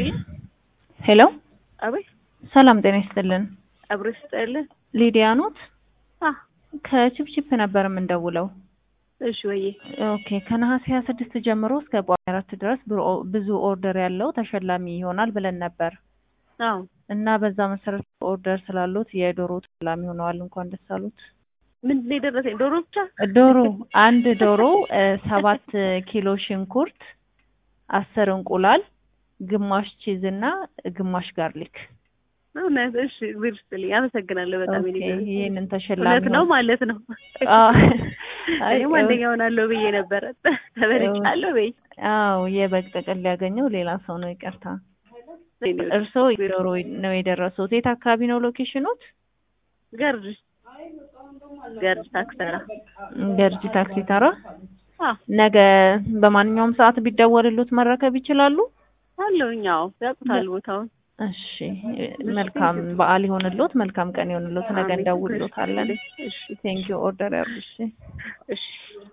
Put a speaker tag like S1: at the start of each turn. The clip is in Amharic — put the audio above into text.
S1: ሄሎ
S2: አቤት
S1: ሰላም ጤና ይስጥልን።
S2: አብሮ ይስጥልን።
S1: ሊዲያ ኖት?
S2: አ
S1: ከቺፕቺፕ ነበር የምንደውለው።
S2: እሺ ወዬ
S1: ኦኬ ከነሐሴ ሀያ ስድስት ጀምሮ እስከ ጳጉሜ አራት ድረስ ብሮ- ብዙ ኦርደር ያለው ተሸላሚ ይሆናል ብለን ነበር
S2: አዎ
S1: እና በዛ መሰረት ኦርደር ስላሉት የዶሮ ተሸላሚ ሆነዋል። እንኳን ደስ አሉት።
S2: ምንድን ነው የደረሰኝ? ዶሮ ብቻ
S1: ዶሮ አንድ ዶሮ እ፣ ሰባት ኪሎ ሽንኩርት፣ አስር እንቁላል፣ ግማሽ ቺዝ እና ግማሽ ጋርሊክ።
S2: እውነት? እሺ እግዜር ይስጥልኝ። አመሰግናለሁ በጣም
S1: ኦኬ
S2: የኔ
S1: ይህንን ተሸላሚ
S2: እውነት ነው
S1: ሆነ-
S2: ማለት ነው።
S1: አዎ። አይ፣
S2: እኔም አንደኛ ሆናለሁ ብዬ ነበረ ተበልጫለሁ በይ
S1: አዎ የበግ ጥቅል ያገኘው ሌላ ሰው ነው። ይቅርታ። እርስዎ ዶሮ ነው የደረሱት። የት አካባቢ ነው ሎኬሽኑት?
S2: ገርጅ ገርጅ ታክሰራ
S1: ገርጂ ታክሲ ተራ።
S2: አዎ
S1: ነገ በማንኛውም ሰዓት ቢደወልሉት መረከብ ይችላሉ?
S2: አለሁኝ። አዎ ያውቁታል ቦታውን።
S1: እሺ መልካም በዓል ይሆንልዎት። መልካም ቀን ይሆንልዎት። ነገ
S2: አሜን።
S1: እንደውልዎታለን።
S2: እሺ
S1: ቴንኪዩ ኦርደር ያርጉ። እሺ
S2: እሺ